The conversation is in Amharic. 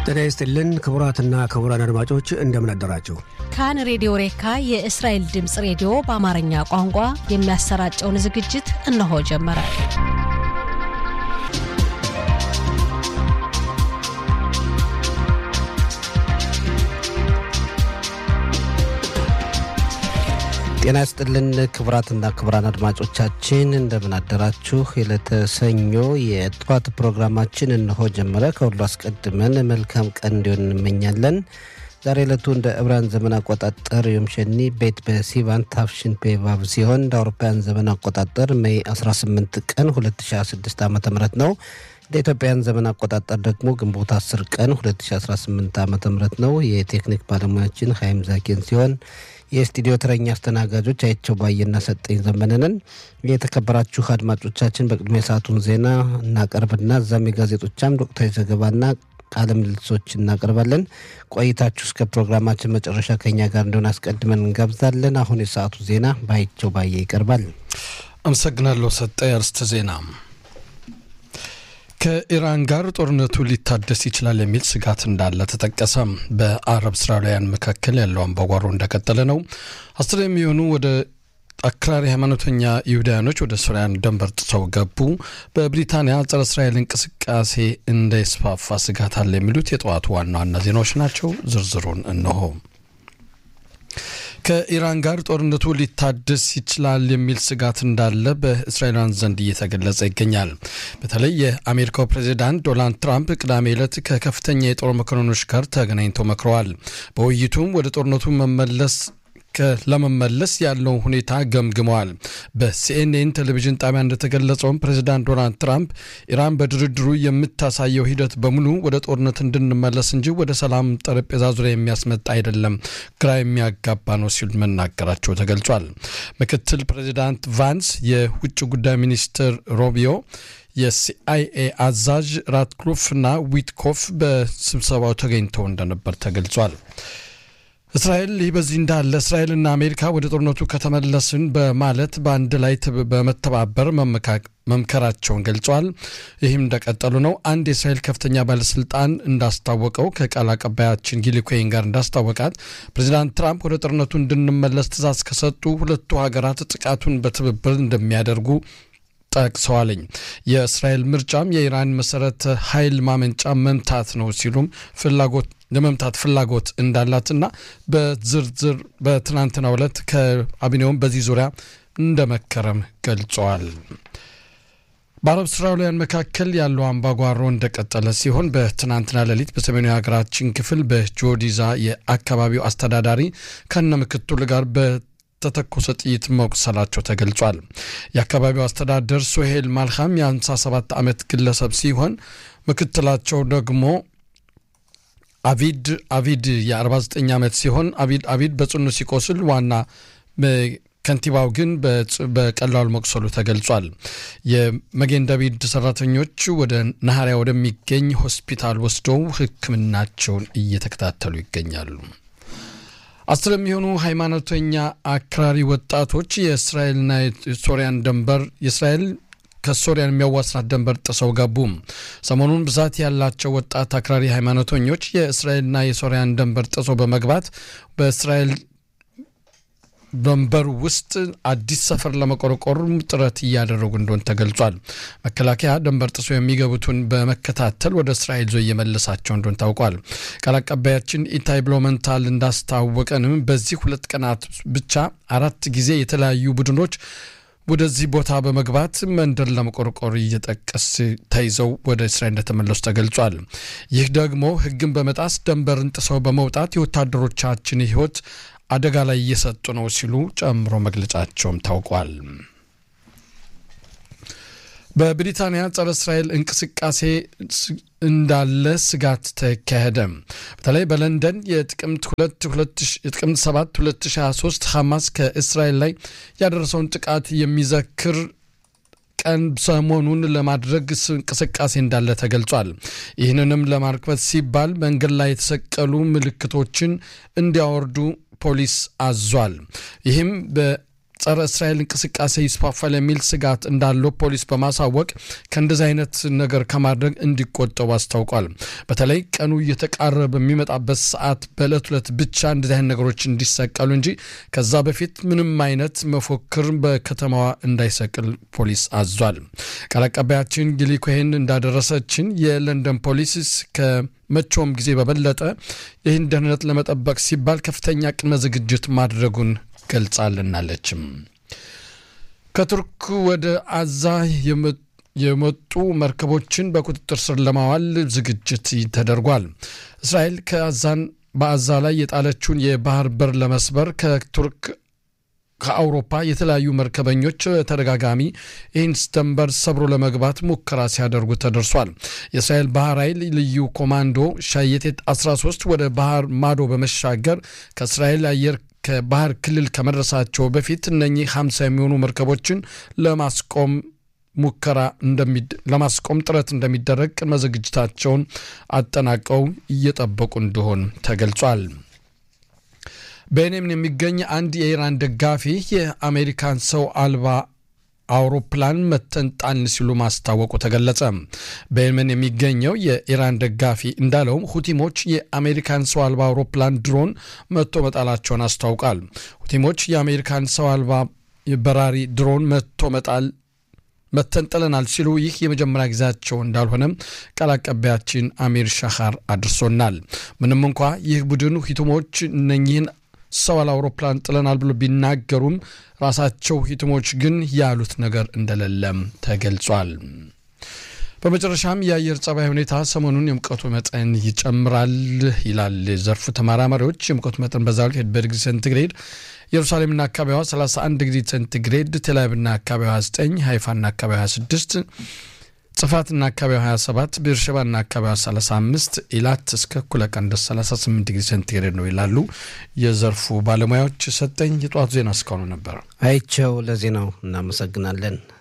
ጤና ይስጥልን ክቡራትና ክቡራን አድማጮች እንደምን አደራችሁ። ካን ሬዲዮ ሬካ የእስራኤል ድምፅ ሬዲዮ በአማርኛ ቋንቋ የሚያሰራጨውን ዝግጅት እነሆ ጀመረ። ጤና ይስጥልን ክቡራትና ክቡራን አድማጮቻችን እንደምን አደራችሁ። የዕለተ ሰኞ የጠዋት ፕሮግራማችን እነሆ ጀመረ። ከሁሉ አስቀድመን መልካም ቀን እንዲሆን እንመኛለን። ዛሬ ዕለቱ እንደ ዕብራን ዘመን አቆጣጠር ዮም ሸኒ ቤት በሲቫን ታፍሽን ፔቫቭ ሲሆን እንደ አውሮፓውያን ዘመን አቆጣጠር ሜይ 18 ቀን 2016 ዓ ም ነው። እንደ ኢትዮጵያን ዘመን አቆጣጠር ደግሞ ግንቦት 10 ቀን 2018 ዓ ም ነው። የቴክኒክ ባለሙያችን ሀይም ዛኪን ሲሆን የስቱዲዮ ተረኛ አስተናጋጆች አይቸው ባየና ሰጠኝ ዘመንንን። የተከበራችሁ አድማጮቻችን በቅድሚያ የሰዓቱን ዜና እናቀርብና እዛም የጋዜጦቻም ወቅታዊ ዘገባና ቃለ ምልልሶች እናቀርባለን። ቆይታችሁ እስከ ፕሮግራማችን መጨረሻ ከኛ ጋር እንደሆነ አስቀድመን እንጋብዛለን። አሁን የሰዓቱ ዜና በአይቸው ባየ ይቀርባል። አመሰግናለሁ ሰጠ። የአርስተ ዜና ከኢራን ጋር ጦርነቱ ሊታደስ ይችላል የሚል ስጋት እንዳለ ተጠቀሰ። በአረብ እስራኤላውያን መካከል ያለው አምባጓሮ እንደቀጠለ ነው። አስር የሚሆኑ ወደ አክራሪ ሃይማኖተኛ ይሁዳውያኖች ወደ ሶሪያን ድንበር ጥሰው ገቡ። በብሪታንያ ጸረ እስራኤል እንቅስቃሴ እንዳይስፋፋ ስጋት አለ የሚሉት የጠዋቱ ዋና ዋና ዜናዎች ናቸው። ዝርዝሩን እነሆ። ከኢራን ጋር ጦርነቱ ሊታደስ ይችላል የሚል ስጋት እንዳለ በእስራኤላውያን ዘንድ እየተገለጸ ይገኛል። በተለይ የአሜሪካው ፕሬዚዳንት ዶናልድ ትራምፕ ቅዳሜ ዕለት ከከፍተኛ የጦር መኮንኖች ጋር ተገናኝተው መክረዋል። በውይይቱም ወደ ጦርነቱ መመለስ ለመመለስ ያለውን ሁኔታ ገምግመዋል። በሲኤንኤን ቴሌቪዥን ጣቢያ እንደተገለጸውም ፕሬዚዳንት ዶናልድ ትራምፕ ኢራን በድርድሩ የምታሳየው ሂደት በሙሉ ወደ ጦርነት እንድንመለስ እንጂ ወደ ሰላም ጠረጴዛ ዙሪያ የሚያስመጣ አይደለም፣ ግራ የሚያጋባ ነው ሲሉ መናገራቸው ተገልጿል። ምክትል ፕሬዚዳንት ቫንስ፣ የውጭ ጉዳይ ሚኒስትር ሮቢዮ የሲአይኤ አዛዥ ራትክሉፍ እና ዊትኮፍ በስብሰባው ተገኝተው እንደነበር ተገልጿል። እስራኤል ይህ በዚህ እንዳለ እስራኤልና አሜሪካ ወደ ጦርነቱ ከተመለስን በማለት በአንድ ላይ በመተባበር መምከራቸውን ገልጸዋል። ይህም እንደቀጠሉ ነው። አንድ የእስራኤል ከፍተኛ ባለስልጣን እንዳስታወቀው ከቃል አቀባያችን ጊሊ ኮይን ጋር እንዳስታወቃት ፕሬዚዳንት ትራምፕ ወደ ጦርነቱ እንድንመለስ ትዕዛዝ ከሰጡ ሁለቱ ሀገራት ጥቃቱን በትብብር እንደሚያደርጉ ጠቅሰዋለኝ። የእስራኤል ምርጫም የኢራን መሰረተ ኃይል ማመንጫ መምታት ነው ሲሉም ፍላጎት ለመምታት ፍላጎት እንዳላትና በዝርዝር በትናንትናው ዕለት ከካቢኔውም በዚህ ዙሪያ እንደመከረም ገልጸዋል። በአረብ እስራኤላውያን መካከል ያለው አምባጓሮ እንደቀጠለ ሲሆን በትናንትና ሌሊት በሰሜኑ የሀገራችን ክፍል በጆዲዛ የአካባቢው አስተዳዳሪ ከነ ምክትሉ ጋር በተተኮሰ ጥይት መቁሰላቸው ተገልጿል። የአካባቢው አስተዳደር ሶሄል ማልካም የ57 ዓመት ግለሰብ ሲሆን ምክትላቸው ደግሞ አቪድ አቪድ የ49 ዓመት ሲሆን አቪድ አቪድ በጽኑ ሲቆስል ዋና ከንቲባው ግን በቀላሉ መቁሰሉ ተገልጿል። የመጌን ዳቪድ ሰራተኞች ወደ ናኸሪያ ወደሚገኝ ሆስፒታል ወስደው ሕክምናቸውን እየተከታተሉ ይገኛሉ። አስር የሚሆኑ ሃይማኖተኛ አክራሪ ወጣቶች የእስራኤልና የሶሪያን ድንበር የእስራኤል ከሶሪያን የሚያዋስናት ድንበር ጥሰው ገቡ። ሰሞኑን ብዛት ያላቸው ወጣት አክራሪ ሃይማኖተኞች የእስራኤልና የሶሪያን ድንበር ጥሰው በመግባት በእስራኤል ድንበር ውስጥ አዲስ ሰፈር ለመቆርቆር ጥረት እያደረጉ እንደሆን ተገልጿል። መከላከያ ድንበር ጥሶ የሚገቡትን በመከታተል ወደ እስራኤል ዞ እየመለሳቸው እንደሆን ታውቋል። ቃል አቀባያችን ኢታይ ብሎመንታል እንዳስታወቀንም በዚህ ሁለት ቀናት ብቻ አራት ጊዜ የተለያዩ ቡድኖች ወደዚህ ቦታ በመግባት መንደር ለመቆርቆር እየጠቀስ ተይዘው ወደ እስራኤል እንደተመለሱ ተገልጿል። ይህ ደግሞ ሕግን በመጣስ ድንበርን ጥሰው በመውጣት የወታደሮቻችን ሕይወት አደጋ ላይ እየሰጡ ነው ሲሉ ጨምሮ መግለጫቸውም ታውቋል። በብሪታንያ ጸረ እስራኤል እንቅስቃሴ እንዳለ ስጋት ተካሄደ። በተለይ በለንደን የጥቅምት 7 2023 ሐማስ ከእስራኤል ላይ ያደረሰውን ጥቃት የሚዘክር ቀን ሰሞኑን ለማድረግ እንቅስቃሴ እንዳለ ተገልጿል። ይህንንም ለማርክበት ሲባል መንገድ ላይ የተሰቀሉ ምልክቶችን እንዲያወርዱ ፖሊስ አዟል። ይህም ጸረ እስራኤል እንቅስቃሴ ይስፋፋል የሚል ስጋት እንዳለው ፖሊስ በማሳወቅ ከእንደዚህ አይነት ነገር ከማድረግ እንዲቆጠቡ አስታውቋል። በተለይ ቀኑ እየተቃረበ በሚመጣበት ሰዓት በዕለት ሁለት ብቻ እንደዚህ አይነት ነገሮች እንዲሰቀሉ እንጂ ከዛ በፊት ምንም አይነት መፎክር በከተማዋ እንዳይሰቅል ፖሊስ አዟል። ቃል አቀባያችን ጊሊ ኮሄን እንዳደረሰችን የለንደን ፖሊስ ከመቼውም ጊዜ በበለጠ ይህን ደህንነት ለመጠበቅ ሲባል ከፍተኛ ቅድመ ዝግጅት ማድረጉን ገልጻልናለችም። ከቱርክ ወደ አዛ የመጡ መርከቦችን በቁጥጥር ስር ለማዋል ዝግጅት ተደርጓል። እስራኤል ከአዛን በአዛ ላይ የጣለችውን የባህር በር ለመስበር ከቱርክ ከአውሮፓ የተለያዩ መርከበኞች ተደጋጋሚ ይህን ድንበር ሰብሮ ለመግባት ሙከራ ሲያደርጉ ተደርሷል። የእስራኤል ባህር ኃይል ልዩ ኮማንዶ ሻየቴት 13 ወደ ባህር ማዶ በመሻገር ከእስራኤል አየር ከባህር ክልል ከመድረሳቸው በፊት እነኚህ 50 የሚሆኑ መርከቦችን ለማስቆም ሙከራ ለማስቆም ጥረት እንደሚደረግ ቅድመ ዝግጅታቸውን አጠናቀው እየጠበቁ እንደሆን ተገልጿል። በየመን የሚገኝ አንድ የኢራን ደጋፊ የአሜሪካን ሰው አልባ አውሮፕላን መተን ጣልን ሲሉ ማስታወቁ ተገለጸ። በየመን የሚገኘው የኢራን ደጋፊ እንዳለውም ሁቲሞች የአሜሪካን ሰው አልባ አውሮፕላን ድሮን መቶ መጣላቸውን አስታውቃል። ሁቲሞች የአሜሪካን ሰው አልባ በራሪ ድሮን መቶ መጣል መተንጥለናል ሲሉ ይህ የመጀመሪያ ጊዜያቸው እንዳልሆነም ቃል አቀባያችን አሚር ሻኻር አድርሶናል። ምንም እንኳ ይህ ቡድን ሂቱሞች እነኚህን ሰው አውሮፕላን ጥለናል ብሎ ቢናገሩም ራሳቸው ሂቱሞች ግን ያሉት ነገር እንደሌለም ተገልጿል። በመጨረሻም የአየር ጸባይ ሁኔታ ሰሞኑን የሙቀቱ መጠን ይጨምራል ይላል ዘርፉ ተመራማሪዎች። የሙቀቱ መጠን በዛሬው ዕለት በዲግሪ ሴንቲግሬድ ኢየሩሳሌምና አካባቢዋ 31 ዲግሪ ሴንቲግሬድ፣ ቴልአቪቭና አካባቢዋ 29፣ ሃይፋና አካባቢዋ 26፣ ጽፋትና አካባቢዋ 27፣ ቤርሸባና አካባቢዋ 35፣ ኢላት እስከ እኩለ ቀን ድረስ 38 ዲግሪ ሴንቲግሬድ ነው ይላሉ የዘርፉ ባለሙያዎች። ሰጠኝ የጠዋቱ ዜና እስካሁኑ ነበር። አይቸው ለዜናው እናመሰግናለን።